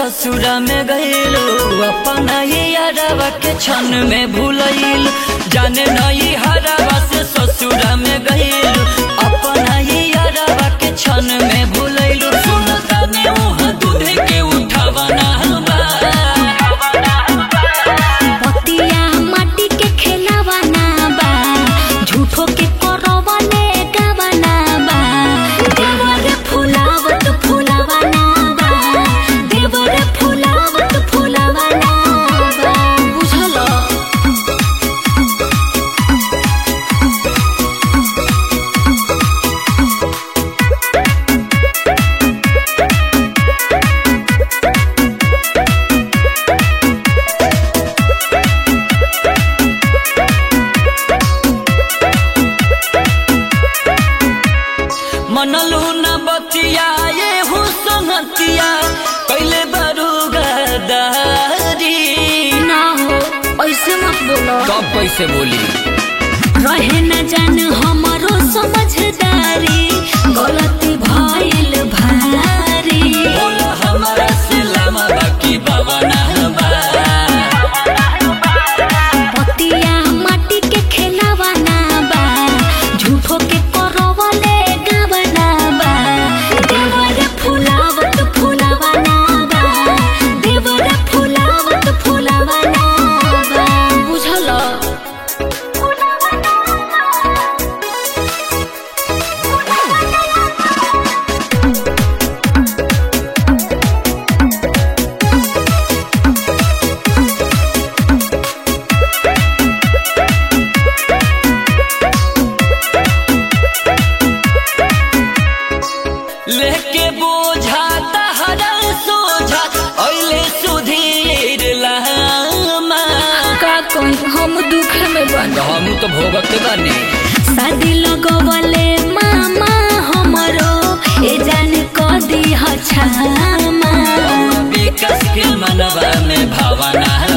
ससुरा में गइलू अपना ही यारवा के क्षण में भूलैल जाने नहीं हरवा से ससुरा में गइलू अपना ही यारवा के क्षण में भूलैलू सुनता ने उह दूध के उठावना बा पतिया माटी के खेलावाना बा झूठो के करवने गावाना बा देवर फुलावत फुलावाना बा देवर फुलावत फुलावाना बा बुझल मनलू न बतिया ये हुसनतिया कैले बरू गदारी ना हो ऐसे मत बोलो कब कैसे बोली रहे न जान हमरो समझदारी गलती भइल भारी बोला हमारा सिलम बाकी बवना बा पतिया माटी के खेलावाना बा झूठो के करवले गावाना बा देवर फुलावत फुलावाना बा देवर फुलावत फुलावाना बा बुझल लेके बोझा तहरा सोझा ऐले सुधीर लामा का कहीं हम दुख में बन हम तो भोगत बानी शादी लगवले मामा हमरो ए जान कदी हछामा विकास के मनवा में भावना